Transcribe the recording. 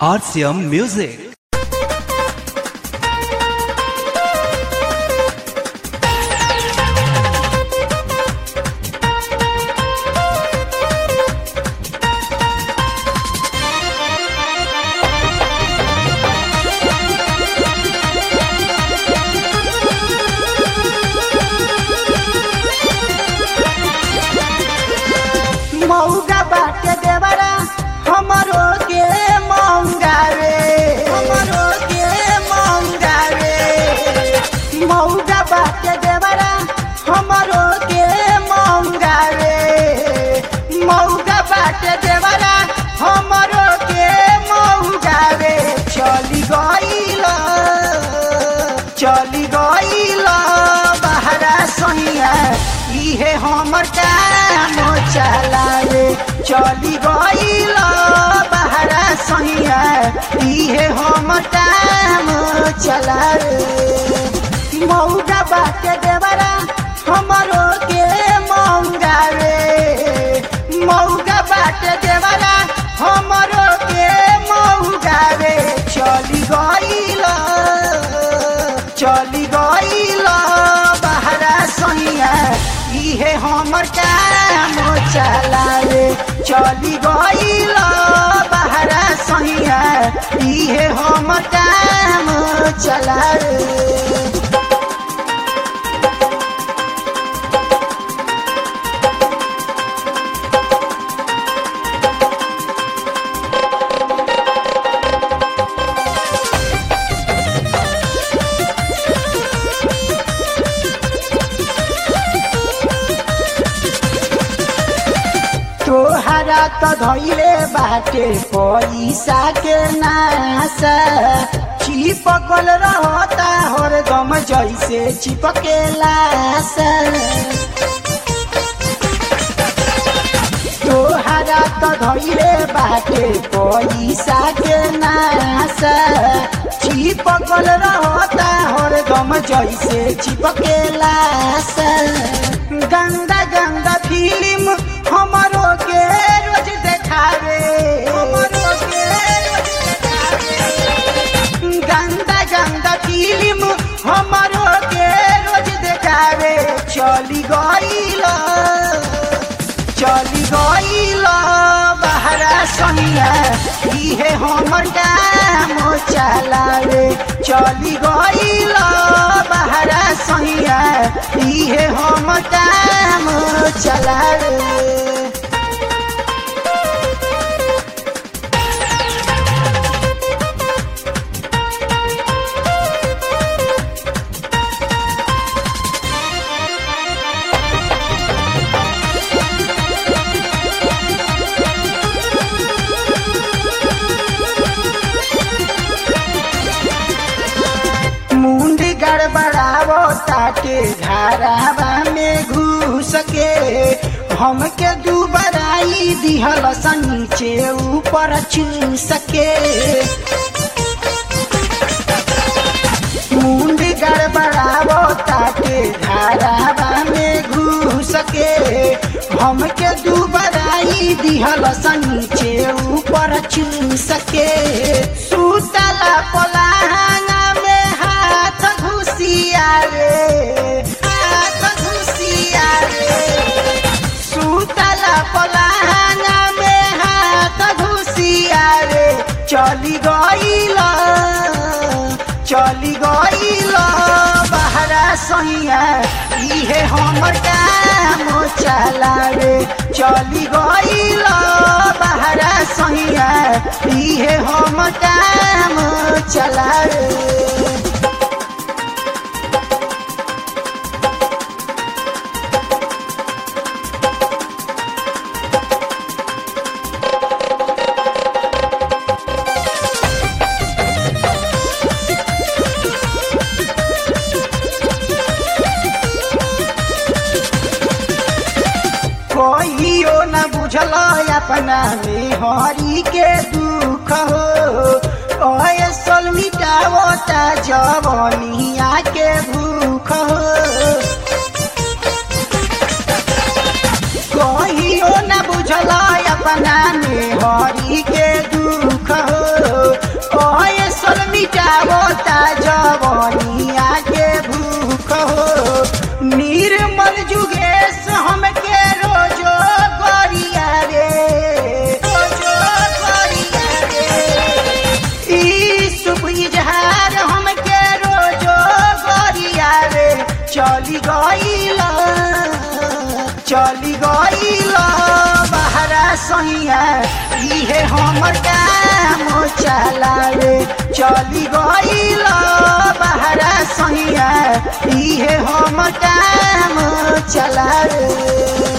RCM Music. मौगा बाटे देवरा हमरो के मौगा रे हमरो के मौगा रे मौगा बाटे देवरा हमरो के मौगा रे मौगा बाटे देवरा हमरो के मौगा रे चली गईल चली गईल बहरा सैया इहे हमर काम चलावे चली गईल बहरा सैया इहे हमर काम चलावे मौगा बाटे देवरा हमरो के मौगा रे मौगा बाटे देवरा हमरो के मौगा रे चली गईल चली गईल बहरा सैया इहे हमर काम चलावे चली गईल बहरा सैया इहे हमर काम चलावे तोहरा त धैले बाटे पैसा के नासा चिपकल रहता हरदम जैसे चिपकेला तोहरा त धैले बाटे पैसा के नासा चिपकल रहता हरदम जैसे चिपकेला गंदा गंदा फिल्म हमारो के रोज देखावे हमारो के रोज देखावे गंदा गंदा फिल्म हमारो के रोज देखावे चली गईल चली गईल बहरा सनिया इहे हमर काम चलावे चली गईल बहरा सनिया इहे हमर काम चलावे मुंडी गड़बड़ावो ताके घरावा में घुस के हमके दुबराई दिहल स नीचे ऊपर चूस के मुंडी गड़बड़ावो ताके घरावा में घुस के हमके दुबराई दिहल स नीचे ऊपर चूस के सुतला पलाहाना में हाथ घुसिया रे हाथ घुसिया रे सुतला पलाहाना में हाथ घुसिया रे चली गईल चली गईल बहरा सैया इहे हमर काम चलावे चली गईल बहरा सैया इहे हमर काम चलावे कहियो न बुझल अपना में हरी के दुख हो ऐसल मिटावता जवनिया के भूख हो कहियो न बुझल अपना में हरी के दुख हो मिटावता जवनिया के भूख हो निर्मल जुगेश हमके रोजो गरिया रे रोजो गरिया रे ई शुभ इजहार हमके रोजो गरिया रे चली गईल चली गईल बहरा सैया इहे हमर काम चलावे चली गईल बहरा सैया इहे हमर काम चलावे